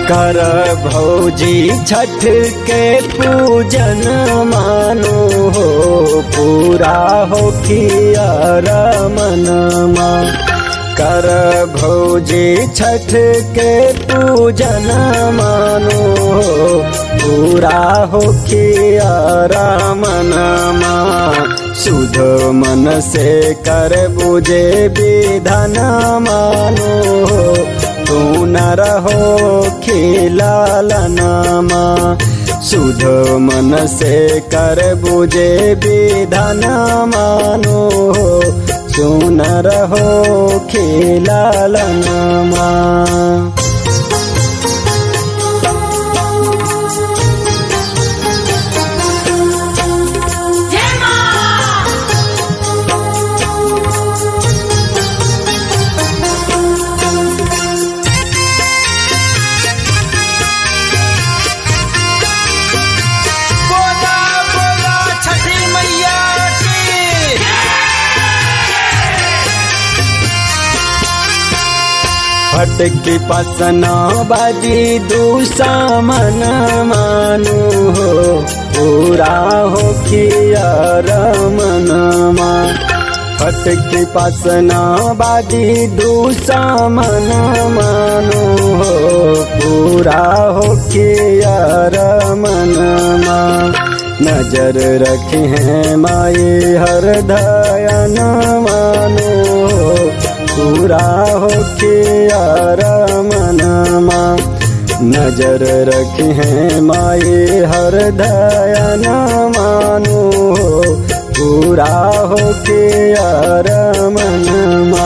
कर भौजी छठ के पूजन मानो हो पूरा हो किया रमनमा कर भौजी छठ के पूजन मानो हो पूरा हो किया रमनमा शुद्ध मन से कर बुझे विधन मानो हो तू न रहो खिलालनामा शुद्ध मन से कर बुझे विधन मानो सुन रहो खिलालनामा जय मां बोला बोला छठी मैया की फटकी पसना बाजी दूसा मन मानु हो पूरा हो किया रमनमा फटकी पसना बाजी दूसा मन मानु हो पूरा हो किया रमनमा नजर रखे हैं माए हर दयन मानो पूरा हो किया रमनमा नजर रखे हैं माए हर दयन मानो पूरा हो किया रमनमा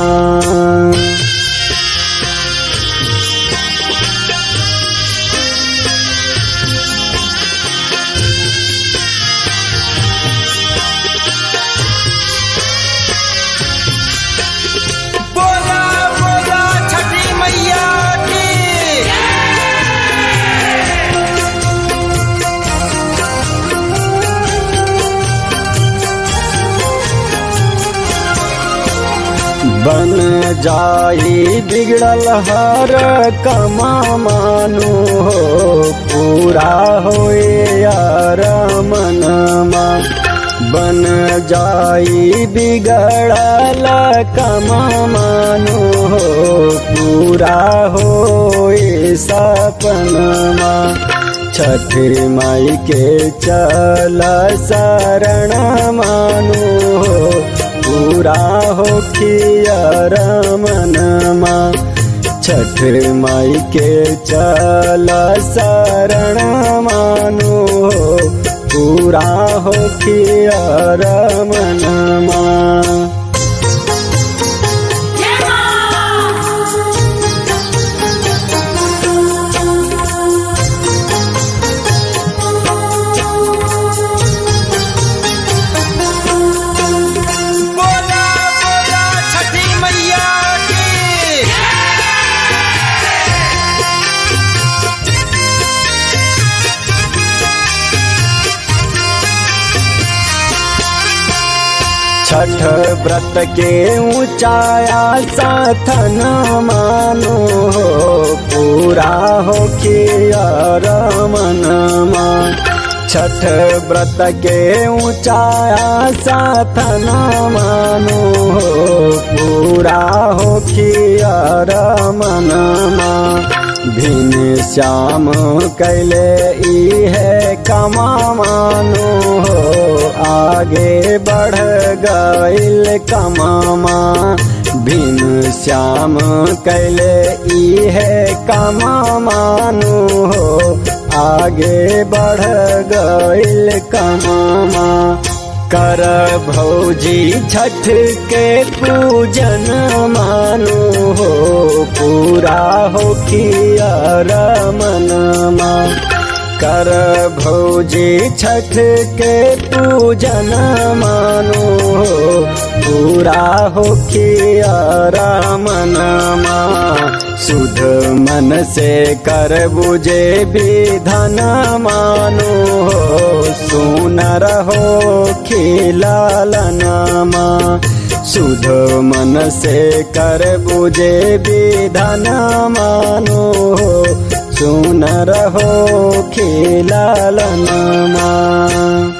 बोला बोला छठी मैया की बन जाई बिगड़ल हर कमा मानो हो पूरा होए यार मनमा बन जाई बिगड़ल कमा मानो हो पूरा होए सपनमा छठी माई के चल शरण मानो हो पूरा हो किया रमनमा छठ माई के चल शरण मानो हो पूरा हो किया रमनमा जय बोला बोला छठी मैया की छठ व्रत के ऊंचाया साथन मानो हो पूरा हो किया रमनमा छठ व्रत के ऊंचाया साथन मानो हो पूरा हो किया रमनमा भिन श्याम कैले ई है कमा मानो हो आगे बढ़ गईल कमामा भिन श्याम कैले ई है कमा मानो हो आगे बढ़ गईल कमामा कर भौजी छठ के पूजन मानो हो पूरा हो किया रमनमा कर भौजी छठ के पूजन मानो हो पूरा हो किया रमनमा शुद्ध मन से कर बुझे विधन मानो हो सुन रहो खिलालनामा शुद्ध मन से कर बुझे विधन मानो हो सुनर हो खेलालनमा